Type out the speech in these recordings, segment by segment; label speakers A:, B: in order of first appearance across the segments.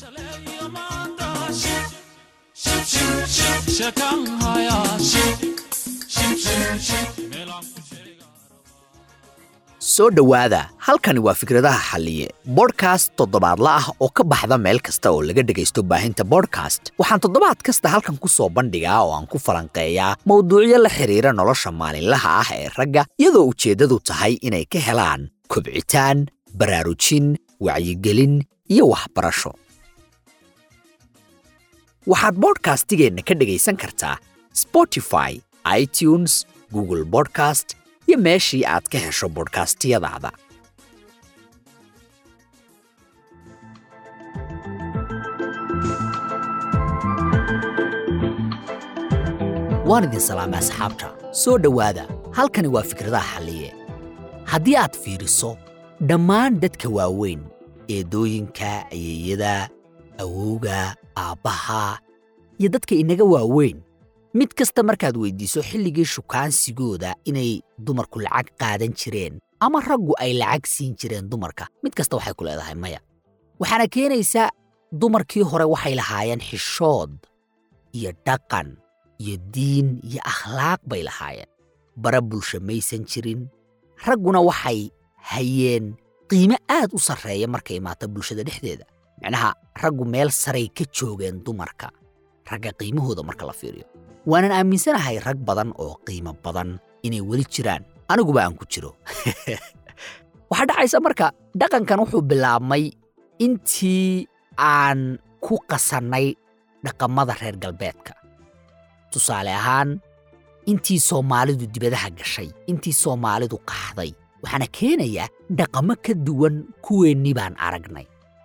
A: soo dhowaada halkani waa fikradaha xalliye bodhkast toddobaadla ah oo ka baxda meel kasta oo laga dhegaysto baahinta bodhkast waxaan toddobaad kasta halkan ku soo bandhigaa oo aan ku falanqeeyaa mowduucyo la xidhiira nolosha maalinlaha ah ee ragga iyadoo ujeeddadu tahay inay ka helaan kobcitaan baraarujin wacyigelin iyo waxbarasho waxaad bodhkastigeenna ka dhegaysan kartaa spotify itunes google bodcast iyo meeshii aad ka hesho bodhkastiyadaada waan idin salaamay asxaabta soo dhowaada halkani waa fikradaha xalliye haddii aad fiiriso dhammaan dadka waaweyn eedooyinka ayeeyada awowga aabbaha iyo dadka inaga waaweyn mid kasta markaad weyddiiso xilligii shukaansigooda inay dumarku lacag qaadan jireen ama raggu ay lacag siin jireen dumarka mid kasta waxay ku leedahay maya waxaana keenaysaa dumarkii hore waxay lahaayeen xishood iyo dhaqan iyo diin iyo akhlaaq bay lahaayeen bara bulsho maysan jirin ragguna waxay hayeen qiime aad u sarreeya markay imaato bulshada dhexdeeda micnaha raggu meel saray ka joogeen dumarka ragga qiimahooda marka la fiiriyo waanan aaminsanahay rag badan oo qiimo badan inay weli jiraan aniguba aan ku jiro waxaa dhacaysa marka dhaqankan wuxuu bilaabmay intii aan ku qasannay dhaqamada reer galbeedka tusaale ahaan intii soomaalidu dibadaha gashay intii soomaalidu qaxday waxaana keenayaa dhaqamo ka duwan kuweennii baan aragnay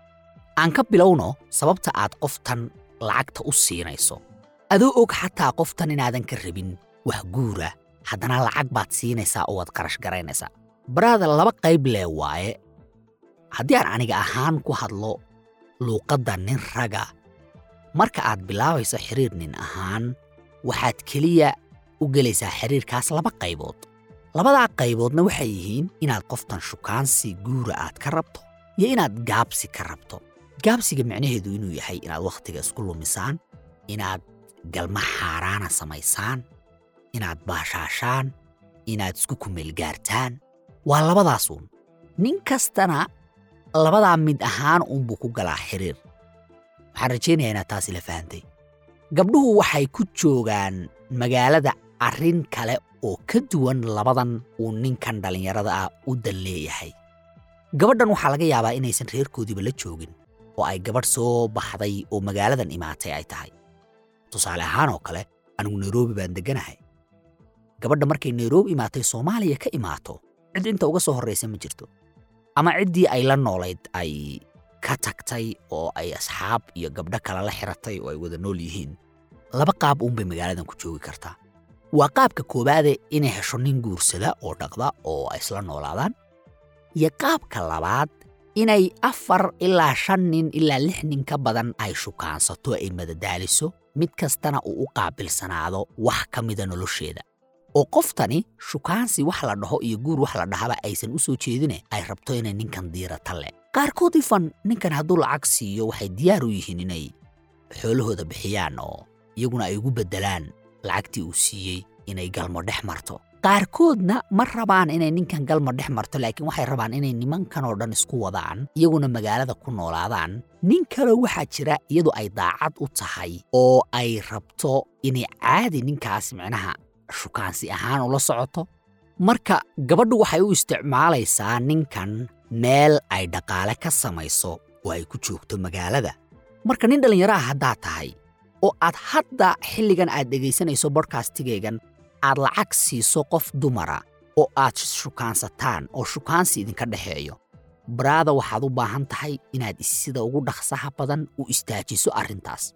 A: aan ka bilowno sababta aad qoftan lacagta u siinayso adoo og xataa qoftan inaadan ka rabin wax guura haddana lacag baad siinaysaa oo waad qarash garaynaysaa baraada laba qayb lee waaye haddii aan aniga ahaan ku hadlo luuqadda nin raga marka aad bilaabayso xiriir nin ahaan waxaad keliya u gelaysaa xiriirkaas laba qaybood labadaa qayboodna waxay yihiin inaad qoftan shukaansi guura aad ka rabto iyo inaad gaabsi ka rabto gaabsiga micnaheedu inuu yahay inaad wakhtiga isku lumisaan inaad galma xaaraana samaysaan inaad baashaashaan inaad isku kumeelgaartaan waa labadaasuun nin kastana labadaa mid ahaan uunbuu ku galaa xiriir waxaan rajaynayaa inaad taasi la fahantay gabdhuhu waxay ku joogaan magaalada arrin kale oo ka duwan labadan uu ninkan dhallinyarada ah u dan leeyahay gabadhan waxaa laga yaabaa inaysan reerkoodiiba la joogin oo ay gabadh soo baxday oo magaaladan imaatay ay tahay tusaale ahaan oo kale anigu nairobi baan degganahay gabadha markay nairobi imaatay soomaaliya ka imaato cid inta uga soo horraysa ma jirto ama ciddii ay la noolayd ay ka tagtay oo ay asxaab iyo gabdho kale la xiratay oo ay wada nool yihiin laba qaab uunbay magaaladan ku joogi kartaa waa qaabka koowaade inay hesho nin guursada oo dhaqda oo ay isla noolaadaan iyo qaabka labaad inay afar ilaa shan nin ilaa lix nin ka badan ay shukaansato ay madadaaliso mid kastana uu u qaabilsanaado wax ka mida nolosheeda oo qoftani shukaansi wax la dhaho iyo guur wax la dhahaba aysan u soo jeedine ay rabto inay ninkan diirata le qaarkood ifan ninkan hadduu lacag siiyo waxay diyaar u yihiin inay xoolahooda bixiyaan oo iyaguna ay ugu beddelaan lacagtii uu siiyey inay galmo dhex marto qaarkoodna ma rabaan inay ninkan galmo dhex marto laakiin waxay rabaan inay nimankan oo dhan isku wadaan iyaguna magaalada ku noolaadaan nin kale waxaa jira iyadu ay daacad u tahay oo ay rabto inay caadi ninkaas micnaha shukaansi ahaan ula socoto marka gabadhu waxay u isticmaalaysaa ninkan meel ay dhaqaale ka samayso oo ay ku joogto magaalada marka nin dhallinyaro ah haddaad tahay oo aad hadda xilligan aad dhegaysanayso bodhkastigaygan aad lacag siiso qof dumara oo aad shukaansataan oo shukaansi idinka dhexeeyo baraada waxaad u baahan tahay inaad sida ugu dhaqsaha badan u istaajiso arrintaas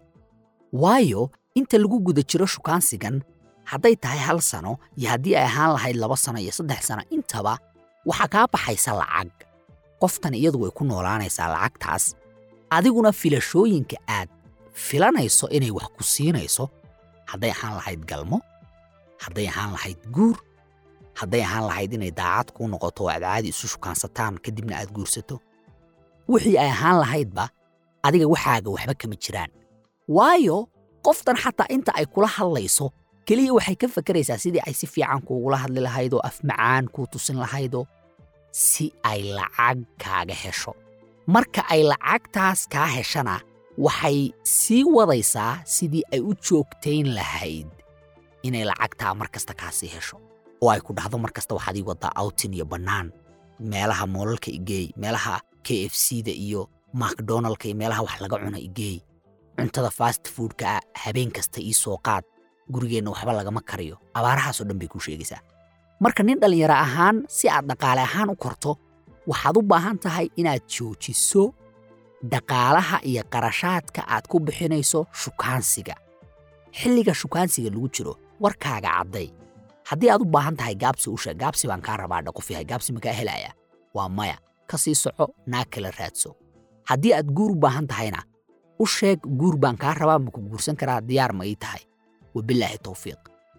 A: waayo inta lagu guda jiro shukaansigan hadday tahay hal sano iyo haddii ay ahaan lahayd laba sano iyo saddex sano intaba waxaa kaa baxaysa lacag qoftan iyadu way ku noolaanaysaa lacagtaas adiguna filashooyinka aad filanayso inay wax ku siinayso hadday ahaan lahayd galmo hadday ahaan lahayd guur hadday ahaan lahayd inay daacad kuu noqoto oo aad caadi isu shukaansataan kadibna aad guursato wixii ay ahaan lahaydba adiga waxaaga waxba kama jiraan waayo qoftan xataa inta ay kula hadlayso keliya waxay ka fakaraysaa sidii ay si fiican kuugula hadli lahayd oo af macaan kuu tusin lahaydoo si ay lacag kaaga hesho marka ay lacagtaas kaa heshana waxay sii wadaysaa sidii ay u joogtayn lahayd inay lacagtaa mar kasta kaa sii hesho oo ay ku dhahdo mar kasta waxaad ii waddaa outin iyo bannaan meelaha moolalka igeey meelaha k f c da iyo macdonaldka iyo meelaha wax laga cuna igeey cuntada fast foodka ah habeen kasta ii soo qaad gurigeenna waxba lagama kariyo abaarahaasoo dhan bay kuu sheegaysaa marka nin dhallinyaro ahaan si aad dhaqaale ahaan u korto waxaad u baahan tahay inaad joojiso dhaqaalaha iyo qarashaadka aad ku bixinayso shukaansiga xilliga shukaansiga lagu jiro warkaaga cadday haddii aad u baahan tahay gaabsi u sheeg gaabsi baan kaa rabaa dhaqof yahay gaabsi makaa helaya waa maya ka sii soco naag kala raadso haddii aad guur u baahan tahayna u sheeg guur baan kaa rabaa maku guursan karaa diyaar ma ii tahay wabilaahi towfiiq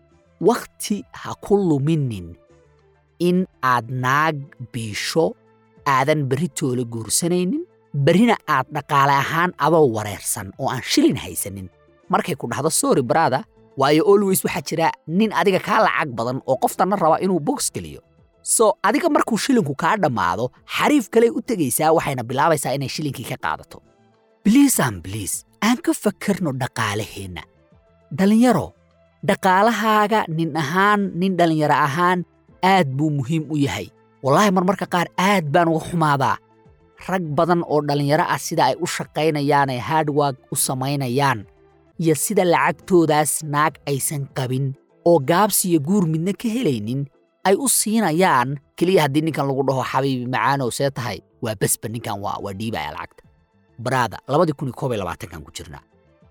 A: wakhti ha ku luminin in aad naag biisho aadan berritoola guursanaynin berrina aad dhaqaale ahaan adoo wareersan oo aan shilin haysanin markay ku dhahdo sorry brada waayo always waxaa jira nin adiga kaa lacag badan oo qoftanna raba inuu bogs geliyo so adiga markuu shilinku kaa dhammaado xariif kaley u tegaysaa waxayna bilaabaysaa inay shilinkii ka qaadato biliisan biliis aan ka fakarno dhaqaalaheenna dhallinyaro dhaqaalahaaga nin ahaan nin dhallinyaro ahaan aad buu muhiim u yahay wallaahi marmarka qaar aad baan uga xumaadaa rag badan oo dhallinyaro ah sida ay u shaqaynayaanay hardwag u samaynayaan iyo sida lacagtoodaas naag aysan qabin oo gaabsiyo guur midna ka helaynin ay u siinayaan keliya haddii ninkan lagu dhaho xabiibi macaanow see tahay waa besba ninkan waa waa dhiibaya lacagta baraada labadii kun iyo koob iyo labaatankan ku jirnaa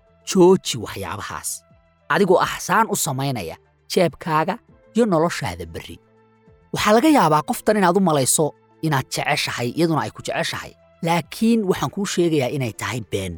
A: jooji waxyaabahaas adigoo axsaan u samaynaya jeebkaaga iyo noloshaada berri waxaa laga yaabaa qoftan inaad u malayso inaad jeceshahay iyaduna ay ku jeceshahay laakiin waxaan kuu sheegayaa inay tahay been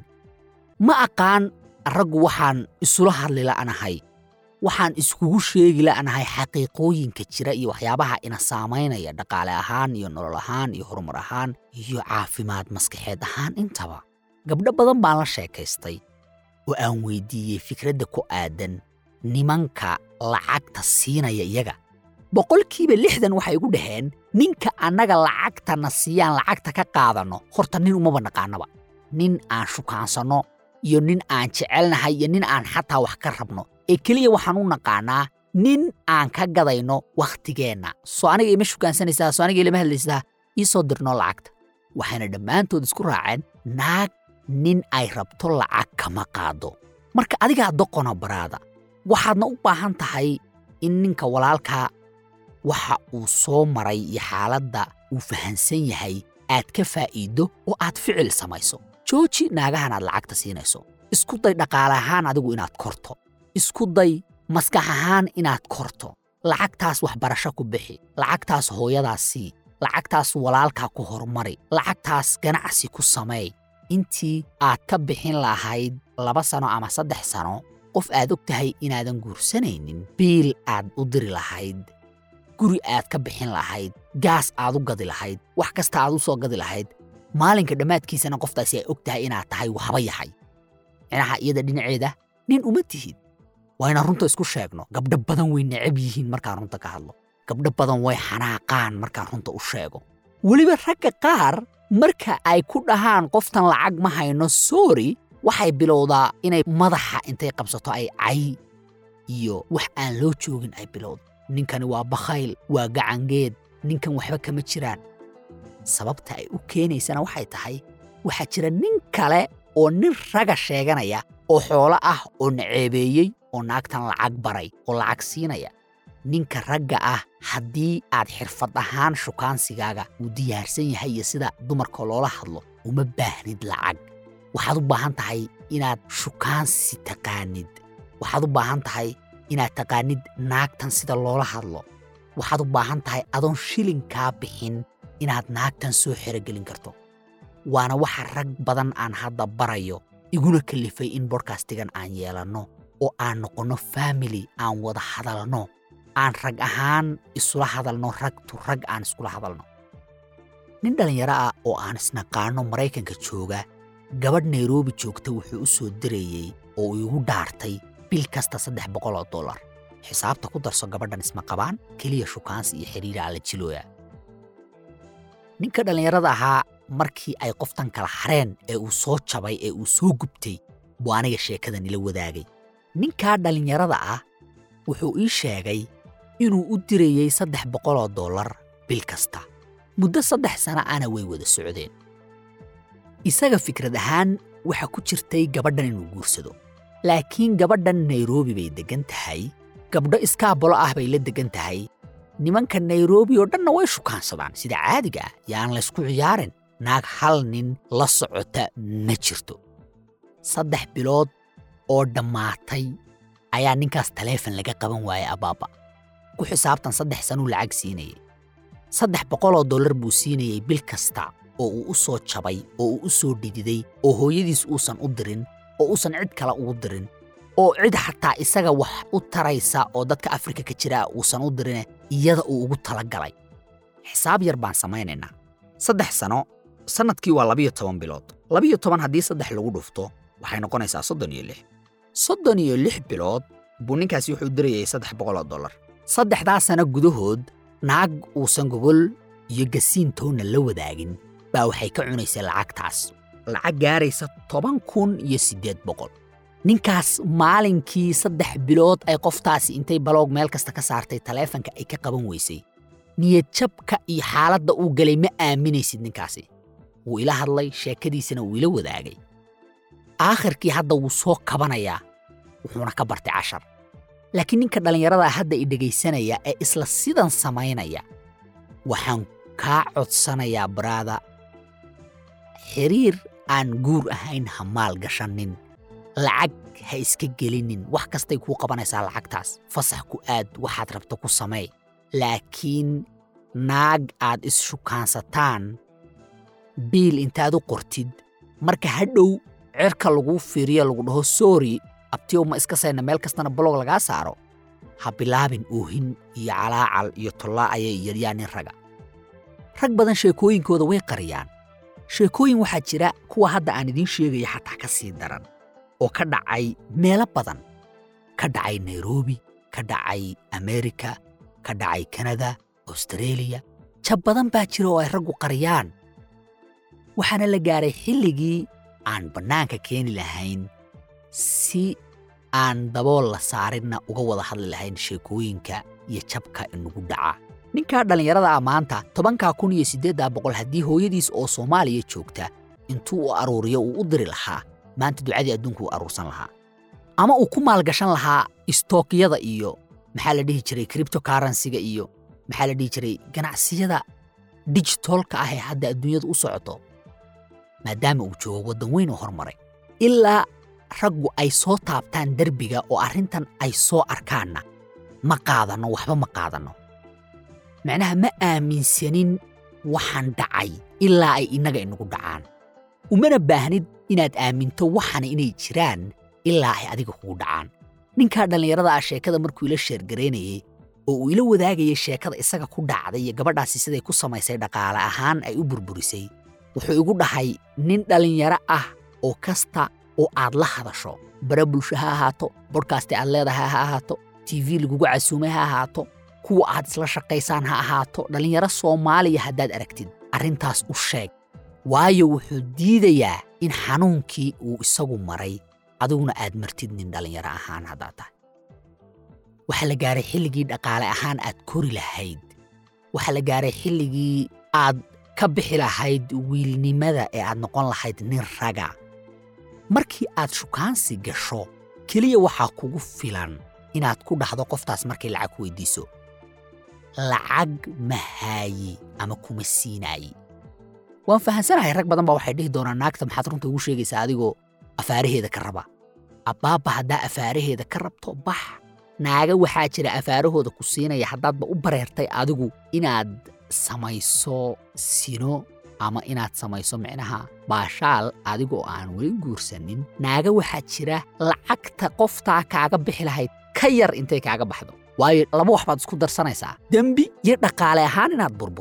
A: ma aqaan raggu waxaan isula hadli la'nahay waxaan iskugu sheegi la'nahay xaqiiqooyinka jira iyo waxyaabaha ina saamaynaya dhaqaale ahaan iyo nolol ahaan iyo horumar ahaan iyo caafimaad maskaxeed ahaan intaba gabdho badan baan la sheekaystay oo aan weydiiyey fikradda ku aadan nimanka lacagta siinaya iyaga boqolkiiba lixdan waxay igu dhaheen ninka annaga lacagtana siiyaan lacagta ka qaadanno horta nin umaba naqaanaba nin aan shukaansanno iyo nin aan jecelnahay iyo nin aan xataa wax ka rabno ee keliya waxaan u naqaanaa nin aan ka gadayno wakhtigeenna soo aniga ima shukaansanaysaa soo aniga ilama hadlaysaa ii soo dirnoo lacagta waxayna dhammaantood isku raaceen naag nin ay rabto lacag kama qaado marka adigaa doqona baraada waxaadna u baahan tahay in ninka walaalkaa waxa uu soo maray iyo xaaladda uu fahansan yahay aad ka faa'iiddo oo aad ficil samayso jooji naagahan aad lacagta siinayso isku day dhaqaale ahaan adigu inaad korto isku day maskax ahaan inaad korto lacagtaas waxbarasho ku bixi lacagtaas hooyadaas sii lacagtaas walaalkaa ku horumari lacagtaas ganacsi ku sameey intii aad ka bixin lahayd laba sano ama saddex sano qof aad og tahay inaadan guursanaynin biil aad u diri lahayd guri aad ka bixin lahayd gaas aad u gadi lahayd wax kasta aad u soo gadi lahayd maalinka dhammaadkiisana qoftaasi ay og tahay inaad tahay waxba yahay micnaha iyada dhinaceeda nin uma tihid waa inaan runta isku sheegno gabdho badan way necab yihiin markaan runta ka hadlo gabdho badan way xanaaqaan markaan runta u sheego weliba ragga qaar marka ay ku dhahaan qoftan lacag ma hayno soori waxay bilowdaa inay madaxa intay qabsato ay cay iyo wax aan loo joogin ay bilowda ninkani waa bakhayl waa gacangeed ninkan waxba kama jiraan sababta ay u keenaysana waxay tahay waxaa jira nin kale oo nin raga sheeganaya oo xoolo ah oo naceebeeyey oo naagtan lacag baray oo lacag siinaya ninka ragga ah haddii aad xirfad ahaan shukaansigaaga uu diyaarsan yahay iyo sida dumarka loola hadlo uma baahnid lacag waxaad u baahan tahay inaad shukaansi taqaanid waxaad u baahan tahay inaad taqaanid naagtan sida loola hadlo waxaad u baahan tahay adoon shilinkaa bixin inaad naagtan soo xerogelin karto waana waxa rag badan aan hadda barayo iguna kalifay in bodkastigan aan yeelanno oo aan noqonno faamili aan wada hadalno aan rag ahaan isula hadalno ragtu rag aan iskula hadalno nin dhallinyaro ah oo aan isnaqaanno maraykanka jooga gabadh nairobi joogta wuxuu u soo dirayey oo uu igu dhaartay bil kasta saddex boqol oo dollar xisaabta ku darso gabadhan isma qabaan keliya shukaansi iyo xidhiira alla jilooya ninka dhallinyarada ahaa markii ay qoftan kala hareen ee uu soo jabay ee uu soo gubtay buu aniga sheekadan ila wadaagay ninkaa dhallinyarada ah wuxuu ii sheegay inuu u dirayey saddex boqoloo dollar bil kasta muddo saddex sana ana way wada socdeen isaga fikrad ahaan waxa ku jirtay gabadhan inuu guursado laakiin gabadhan nairobi bay deggan tahay gabdho iskaabolo ah bay la deggan tahay nimanka nairobi oo dhanna way shukaansadaan sida caadiga ah yaan laysku ciyaarin naag hal nin la socota ma jirto saddex bilood oo dhammaatay ayaa ninkaas taleefon laga qaban waayay abaaba ku xisaabtan saddex sanuu lacag siinayay saddex boqoloo dollar buu siinayey bil kasta oo uu u soo jabay oo uu u soo dhididay oo hooyadiis uusan u dirin oo uusan cid kale ugu dirin oo cid xataa isaga wax u taraysa oo dadka afrika ka jira uusan u dirine iyada uu ugu talagalay xisaab yar baan samaynaynaa saddex sano sannadkii waa labiyo toban bilood labiyo toban haddii saddex lagu dhufto waxay noqonaysaa soddon iyo lix soddon iyo lix bilood buu ninkaasi wuxuu dirayay saddex boqoloo dollar saddexdaa sano gudahood naag uusan gogol iyo gasiin toonna la wadaagin baa waxay ka cunaysay lacagtaas lacag gaaraysa toban kun iyo siddeed boqol ninkaas maalinkii saddex bilood ay qoftaasi intay baloog meel kasta ka saartay taleefanka ay ka qaban weysay niyadjabka iyo xaaladda uu galay ma aaminaysid ninkaasi wuu ila hadlay sheekadiisana wuu ila wadaagay aakhirkii hadda wuu soo kabanayaa wuxuuna ka bartay cashar laakiin ninka dhallinyarada hadda i dhegaysanaya ee isla sidan samaynaya waxaan kaa codsanayaa baraada xiriir aan guur ahayn ha maal gashanin lacag ha iska gelinin wax kastay kuu qabanaysaa lacagtaas fasax ku aad waxaad rabto ku samee laakiin naag aad isshukaansataan biil intaad u qortid marka hadhow cerka laguu fiiriyo lagu dhaho soori abtiyow ma iska sayna meel kastana bolog lagaa saaro ha bilaabin oohin iyo calaacal iyo tollaa ayay yaryaa nin raga rag badan sheekooyinkooda way qariyaan sheekooyin waxaa jira kuwa hadda aan idiin sheegaya xataa ka sii daran oo ka dhacay meelo badan ka dhacay nairobi ka dhacay amerika ka dhacay kanada austareeliya jab badan baa jira oo ay raggu qariyaan waxaana la gaaray xilligii aan bannaanka keeni lahayn si aan dabool la saarinna uga wada hadli lahayn sheekooyinka iyo jabka inagu dhaca ninkaa dhallinyarada ah maanta tobankaa kun iyo siddeeddaa boqol haddii hooyadiis oo soomaaliya joogta intuu u aruuriyo uu u diri lahaa maanta ducadii adduunku u aruursan lahaa ama uu ku maalgashan lahaa istookyada iyo maxaa la dhihi jiray cripto karansiga iyo maxaa la dhihi jiray ganacsiyada dijitolka ah ee hadda adduunyada u socoto maadaama uu joogo waddan weyn oo hormaray ilaa raggu ay soo taabtaan derbiga oo arrintan ay soo arkaanna ma qaadanno waxba ma qaadanno macnaha ma aaminsanin waxaan dhacay ilaa ay innaga inagu dhacaan umana baahnid inaad aaminto waxana inay jiraan ilaa ay adiga kugu dhacaan ninkaa dhallinyarada ah sheekada markuu ila sheergaraynayey oo uu ila wadaagayay sheekada isaga ku dhacday iyo gabadhaasi siday ku samaysay dhaqaale ahaan ay u burburisay wuxuu igu dhahay nin dhallinyaro ah oo kasta oo aad la hadasho bare bulsho ha ahaato bodhkasti aad leedahay ha ahaato tv lagugu casuumay ha ahaato kuwa aad isla shaqaysaan ha ahaato dhallinyaro soomaaliya haddaad aragtid arrintaas u sheeg waayo wuxuu diidayaa in xanuunkii uu isagu maray adiguna aad martid nin dhallinyaro ahaan haddaad tahay waxaa la gaaray xilligii dhaqaale ahaan aad kori lahayd waxaa la gaaray xilligii aad ka bixi lahayd wiilnimada ee aad noqon lahayd nin raga markii aad shukaansi gasho keliya waxaa kugu filan inaad ku dhahdo qoftaas markay lacag ku weydiiso lacag ma haayi ama kuma siinaayi waan fahansanahay rag badan baa waxay dhihi doonaan naagta maxaad runta ugu sheegaysaa adigoo afaaraheeda ka raba abbaabba haddaa afaaraheeda ka rabto bax naaga waxaa jira afaarahooda ku siinaya haddaadba u bareertay adigu inaad samayso sino ama inaad samayso micnaha baashaal adigoo aan weli guursanin naaga waxaa jira lacagta qoftaa kaaga bixi lahayd ka yar intay kaaga baxdo waayo laba wax baad isku darsanaysaa dembi iyo dhaqaale ahaan inaad burburto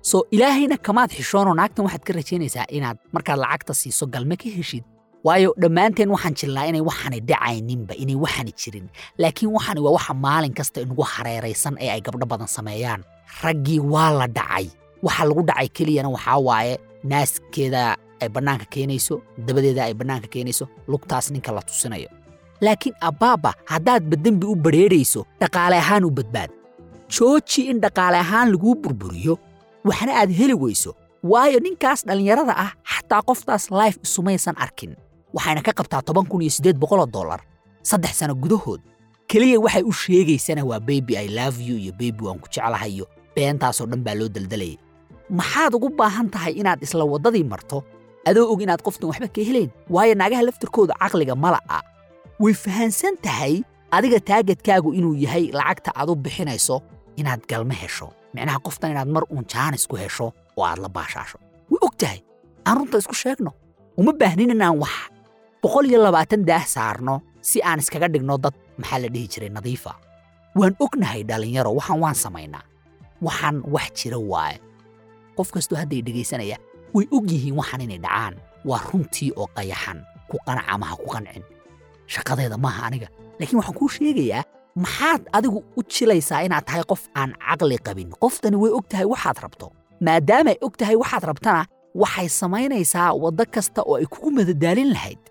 A: soo ilaahayna kamaad xishoonoo naagtan waxaad ka rajaynaysaa inaad markaad lacagta siiso galme ka heshid waayo dhammaanteen waxaan jirnaa inay waxaani dhacayninba inay waxaani jirin laakiin waxaani waa waxa maalin kasta inugu hareeraysan ee ay gabdho badan sameeyaan raggii waa la dhacay waxa lagu dhacay keliyana waxaa waaye naaskeeda ay bannaanka keenayso dabadeeda ay bannaanka keenayso lugtaas ninka la tusinayo laakiin abbaaba haddaadba dembi u badrheedhayso dhaqaale ahaan u badbaad jooji in dhaqaale ahaan laguu burburiyo waxna aad heli weyso waayo ninkaas dhallinyarada ah xataa qoftaas life isumaysan arkin waxayna ka qabtaa toban kun iyo siddeed boqoloo dollar saddex sano gudahood keliya waxay u sheegaysana waa baby i love you iyo baby waan ku jeclahay iyo beentaasoo dhan baa loo daldalayay maxaad ugu baahan tahay inaad isla waddadii marto adoo og inaad qoftan waxba ka helayn waayo naagaha laftirkooda caqliga mala'a way fahansan tahay adiga taagadkaagu inuu yahay lacagta aad u bixinayso inaad galma hesho micnaha qoftan inaad mar uun jaanis ku hesho oo aad la baashaasho way og tahay aan runta isku sheegno uma baahnin inaan wax boqol iyo labaatan daah saarno si aan iskaga dhigno dad maxaa la dhihi jiray nadiifa waan ognahay dhallinyaro waxaan waan samaynaa waxaan wax jira waaye qof kastoo hadday dhegaysanaya way og yihiin waxaan inay dhacaan waa runtii oo qayaxan ku qanaca maha ku qancin shaqadeeda maaha aniga laakiin waxaan kuu sheegayaa maxaad adigu u jilaysaa inaad tahay qof aan caqli qabin qoftani way og tahay waxaad rabto maadaamay og tahay waxaad rabtana waxay samaynaysaa waddo kasta oo ay kugu madadaalin lahayd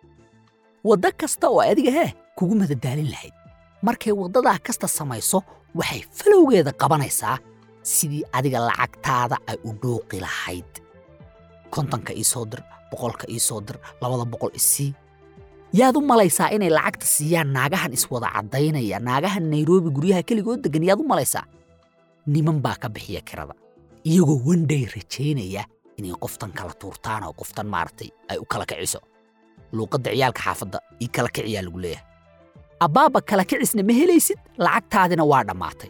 A: waddo kasta oo adiga heh kugu madadaalin lahayd markay waddadaa kasta samayso waxay falowgeeda qabanaysaa sidii adiga lacagtaada ay u dhuuqi lahayd kontonka ii soo dir boqolka ii soo dir labada boqol isii yaad u malaysaa inay lacagta siiyaan naagahan iswada caddaynaya naagahan nairobi guryaha keligood deggan yaad u malaysaa niman baa ka bixiya kirada iyagoo wandhay rajaynaya inay qoftan kala tuurtaan oo qoftan maaragtay ay u kala kiciso luuqadda ciyaalka xaafadda ii kala kiciyaa lagu leeyahay abbaaba kala kicisna ma helaysid lacagtaadina waa dhammaatay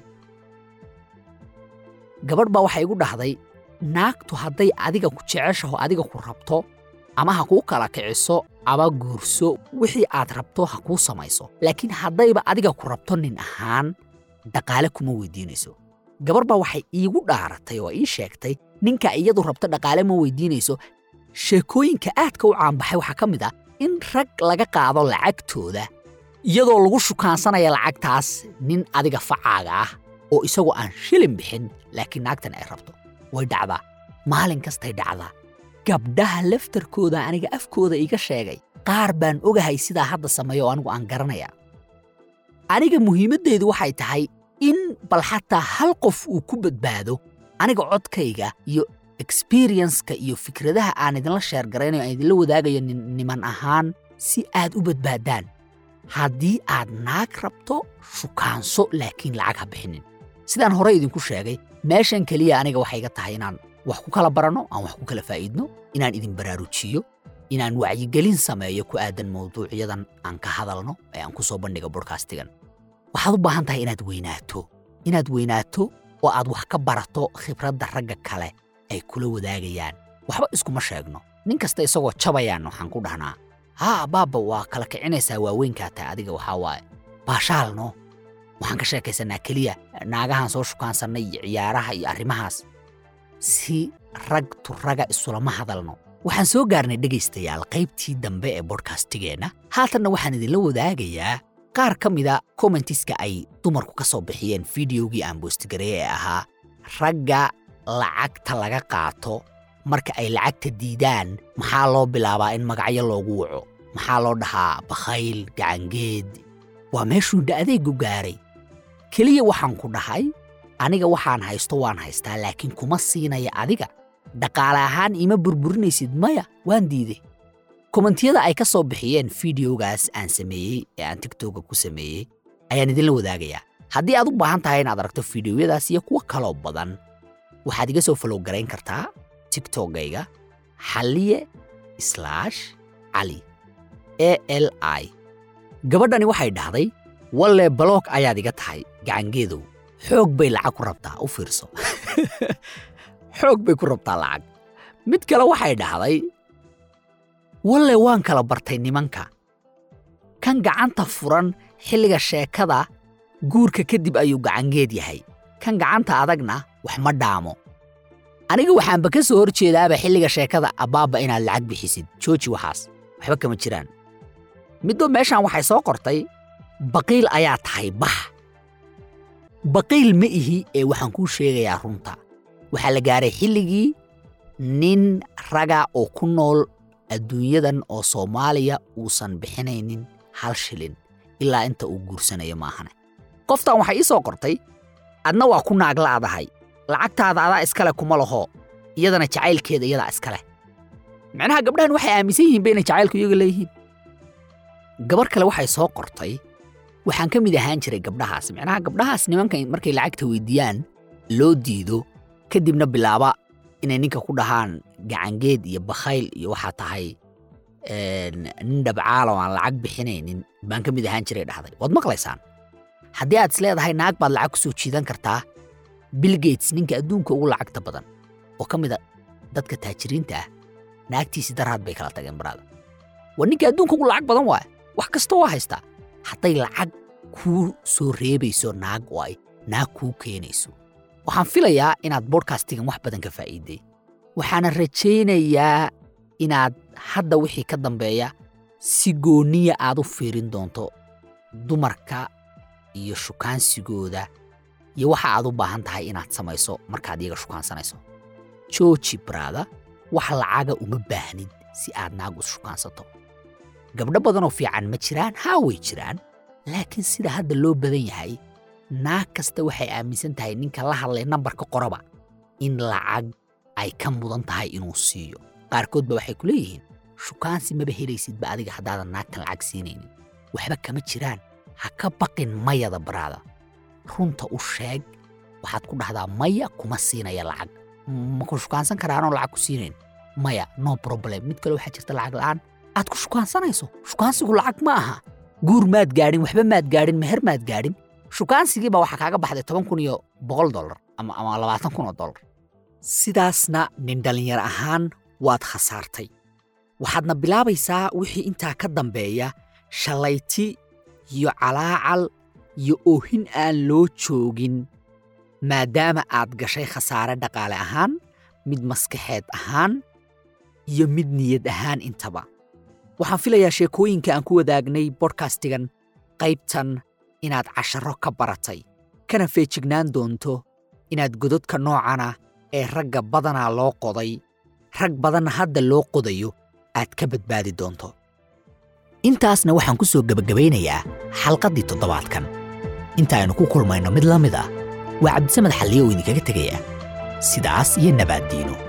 A: gabadh baa waxay igu dhahday naagtu hadday adiga ku jeceshaho adiga ku rabto ama ha kuu kala kiciso ama guurso wixii aad rabto ha kuu samayso laakiin haddayba adiga ku rabto nin ahaan dhaqaale kuma weydiinayso gabarh baa waxay iigu dhaaratay oo ii sheegtay ninka iyadu rabto dhaqaale ma weydiinayso sheekooyinka aadka u caanbaxay waxaa ka mid ah in rag laga qaado lacagtooda iyadoo lagu shukaansanaya lacagtaas nin adiga facaaga ah oo isagoo aan shilin bixin laakiin naagtan ay rabto way dhacdaa maalin kastay dhacdaa gabdhaha laftarkooda aniga afkooda iga sheegay qaar baan ogahay sidaa hadda sameeya oo anigu aan garanaya aniga muhiimaddaydu waxay tahay in bal xataa hal qof uu ku badbaado aniga codkayga iyo experienceka iyo fikradaha aan idinla sheergaraynayo aan idinla wadaagayo niman ahaan si aad u badbaadaan haddii aad naag rabto shukaanso laakiin lacag ha bixinin sidaan horey idinku sheegay meeshan keliya aniga waxay iga tahay inaan wax ku kala baranno aan wax ku kala faa'iidno inaan idin baraarujiyo inaan wacyigelin sameeyo ku aadan mawduucyadan aan ka hadalno ee aan ku soo bandhiga bodhkastigan waxaad u baahan tahay inaad weynaato inaad weynaato oo aad wax ka barato khibradda ragga kale ay kula wadaagayaan waxba iskuma sheegno nin kasta isagoo jabayaan waxaan ku dhahnaa haa baabba waa kala kicinaysaa waaweynkaa tahay adiga waxaa waaye baashaalno waxaan ka sheekaysanaa keliya naagahan soo shukaansannay iyo ciyaaraha iyo arrimahaas si rag turaga isulama hadalno waxaan soo gaarnay dhegaystayaal qaybtii dambe ee bodhkastigeenna haatanna waxaan idinla wadaagayaa qaar ka mida kommentiska ay dumarku ka soo bixiyeen fideogii aan boostigareeye ee ahaa ragga lacagta laga qaato marka ay lacagta diidaan maxaa loo bilaabaa in magacyo loogu waco maxaa loo dhahaa bakhayl gacangeed waa meeshuu da'daygu gaaray keliya waxaan ku dhahay aniga waxaan haysto waan haystaa laakiin kuma siinaya adiga dhaqaale ahaan ima burburinaysid maya waan diiday kommentiyada ay ka soo bixiyeen fideogaas aan sameeyey ee aan tigtoga ku sameeyey ayaan idinla wadaagayaa haddii aad u baahan tahay inaad aragto fideoyadaas iyo kuwo kaloo badan waxaad iga soo falow garayn kartaa tiktokgayga xalliye slaash cali e l i gabadhani waxay dhahday walle baloog ayaad iga tahay gacangeedow xoog bay lacag ku rabtaa u fiirso xoog bay ku rabtaa lacag mid kale waxay dhahday walle waan kala bartay nimanka kan gacanta furan xilliga sheekada guurka kadib ayuu gacangeed yahay kan gacanta adagna wax ma dhaamo aniga waxaanba ka soo hor jeedaaba xilliga sheekada abbaabba inaad lacag bixisid jooji waxaas waxba kama jiraan middo meeshaan waxay soo qortay baqiil ayaa tahay bax baqiil ma ihi ee waxaan kuu sheegayaa runta waxaa la gaaray xilligii nin raga oo ku nool adduunyadan oo soomaaliya uusan bixinaynin hal shilin ilaa inta uu guursanayo maahane qoftan waxay ii soo qortay adna waa ku naagla'dahay lacagtaada adaa iskale kuma laho iyadana jacaylkeeda iyadaa iskale macnaha gabdhahan waxay aaminsan yihiin ba inay jacaylku iyaga leeyihiin gabar kale waxay soo qortay waxaan ka mid ahaan jiray gabdhahaas macnaha gabdhahaas nimanka markay lacagta weydiiyaan loo diido kadibna bilaaba inay ninka ku dhahaan gacangeed iyo bakhayl iyo waxaa tahay nin dhabcaala oo aan lacag bixinaynin baan ka mid ahaan jiray dhahday waad maqlaysaan haddii aad isleedahay naag baad lacag ku soo jiidan kartaa bill gates ninka adduunka ugu lacagta badan oo ka mida dadka taajiriinta ah naagtiisi daraad bay kala tageen baraada waa ninka adduunka ugu lacag badan waaya wax kasta waa haystaa hadday lacag kuu soo reebayso naag oo ay naag kuu keenayso waxaan filayaa inaad bodkastigan wax badan ka faa'iiday waxaana rajaynayaa inaad hadda wixii ka dambeeya si gooniya aad u fiirin doonto dumarka iyo shukaansigooda iyo waxa aad u baahan tahay inaad samayso markaad iyaga shukaansanayso jooji baraada wax lacaga uma baahnid si aad naag us shukaansato gabdho badanoo fiican ma jiraan haa way jiraan laakiin sida hadda loo badan yahay naag kasta waxay aaminsan tahay ninka la hadlay nambarka qoraba in lacag ay ka mudan tahay inuu siiyo qaarkoodba waxay ku leeyihiin shukaansi maba helaysidba adiga haddaadan naagtan lacag siinaynin waxba kama jiraan ha ka baqin mayada baraada runta u sheeg waxaad ku dhahdaa maya kuma siinaya lacag maku shukaansan karaanoo lacag ku siinayn maya no problem mid kale waxaa jirta lacag la'aan aad ku shukaansanayso shukaansigu lacag ma aha guur maad gaadhin waxba maad gaadhin meher maad gaadhin shukaansigiiba waxaa kaaga baxday toban kun iyo boqol dollar ama ama labaatan kun oo dollar sidaasna nin dhallinyar ahaan waad khasaartay waxaadna bilaabaysaa wixii intaa ka dambeeya shallayti iyo calaacal iyo oohin aan loo joogin maadaama aad gashay khasaare dhaqaale ahaan mid maskaxeed ahaan iyo mid niyad ahaan intaba waxaan filayaa sheekooyinka aan ku wadaagnay bodkastigan qaybtan inaad casharro ka baratay kana feejignaan doonto inaad gododka noocana ee ragga badanaa loo qoday rag badanna hadda loo qodayo aad ka badbaadi doonto intaasna waxaan ku soo gebagabaynayaa xalqaddii toddobaadkan inta aynu ku kulmayno mid la mid ah waa cabdisamed xalliyo oo idinkaga tegaya sidaas iyo nabaaddiino